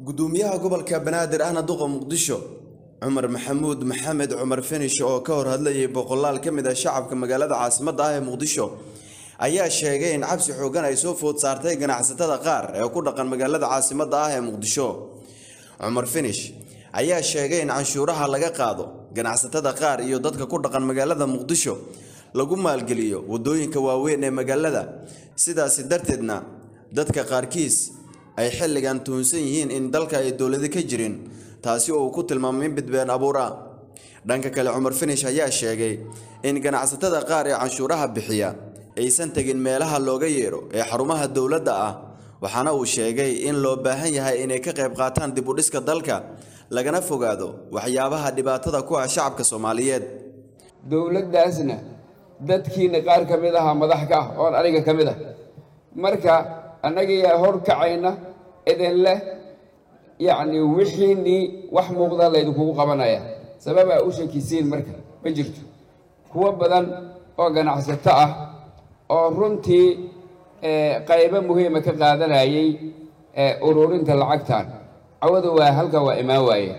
gudoomiyaha gobolka banaadir ahna duqa muqdisho cumar maxamuud maxamed cumar finish oo ka hor hadlayay boqolaal ka mid ah shacabka magaalada caasimadda ah ee muqdisho ayaa sheegay in cabsi xoogan ay soo food saartay ganacsatada qaar ee ku dhaqan magaalada caasimadda ah ee muqdisho cumar finish ayaa sheegay in canshuuraha laga qaado ganacsatada qaar iyo dadka ku dhaqan magaalada muqdisho lagu maalgeliyo waddooyinka waaweyn ee magaalada sidaasi darteedna dadka qaarkiis ay xilligan tuhunsan yihiin in dalka ay dowladi ka jirin taasi oo uu ku tilmaamay in bidbeen abuur ah dhanka kale cumar finish ayaa sheegay in ganacsatada qaar ee canshuuraha bixiya aysan tegin meelaha looga yeero ee xarumaha dowladda ah waxaana uu sheegay in loo baahan yahay inay ka qayb qaataan dib u dhiska dalka lagana fogaado waxyaabaha dhibaatada ku ah shacabka soomaaliyeed dowladdaasna dadkiina qaar ka mid ahaa madax ka ah oon aniga ka mid ah marka annagiyaa hor kacayna idin leh yacni wixiinii wax muuqda laydinkugu qabanaya sababaa u shakisiin marka ma jirto kuwo badan oo ganacsato ah oo runtii qaybo muhiima ka qaadanayay ururinta lacagtan cawada waa halka waa imaan waaye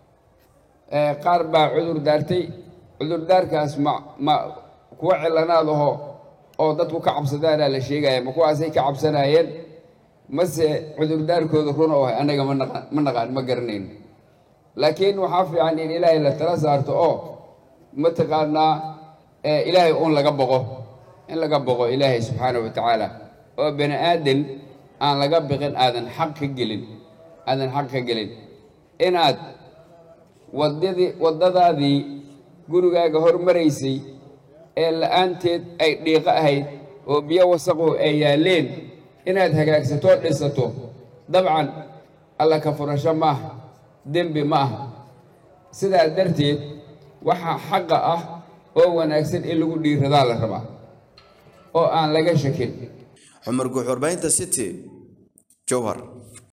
qaar baa cudur daartay cudurdaarkaas ma ma kuwa cilanaad aho oo dadku ka cabsadaanaa la sheegaya ma kuwaasay ka cabsanaayeen mase cudurdaarkooda run oo ah annaga manaqaan ma naqaan ma garanayno laakiin waxaa fiican in ilaahay la tala saarto oo mataqaanaa ilaahay uun laga boqo in laga boqo ilaahay subxaana wa tacaala oo bani aadan aan laga biqin aadan xaq ka gelin aadan xaq ka gelin inaad wadadii waddadaadii gurigaaga hormaraysay ee la-aanteed ay dhiiqo ahayd oo biyo wasaqu ay yaalleen inaad hagaagsatoo dhisato dabcan alla ka furasho maaha dembi ma aha sidaa darteed waxaa xaqa ah oo wanaagsan in lagu dhiiradaa la rabaa oo aan laga shakin cumar guux warbaahinta city jowhar